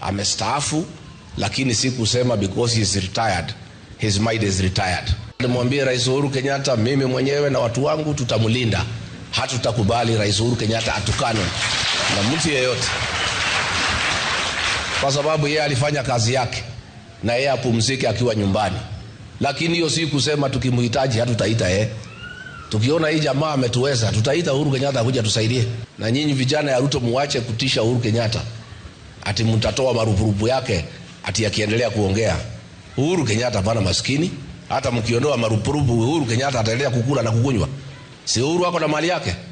amestaafu, lakini si kusema because he is retired his mind is retired. Nimwambie Rais Uhuru Kenyatta, mimi mwenyewe na watu wangu tutamlinda, hatutakubali Rais Uhuru Kenyatta atukanwe na mtu yeyote, kwa sababu yeye alifanya kazi yake na yeye apumzike akiwa nyumbani. Lakini hiyo si kusema tukimhitaji hatutaita yeye. Tukiona hii jamaa ametuweza, tutaita Uhuru Kenyatta akuja tusaidie. Na nyinyi vijana ya Ruto, muache kutisha Uhuru Kenyatta ati mtatoa marupurupu yake ati akiendelea kuongea. Uhuru Kenyatta hapana maskini. Hata mkiondoa marupurupu, Uhuru Kenyatta ataendelea kukula na kukunywa. Si Uhuru ako na mali yake?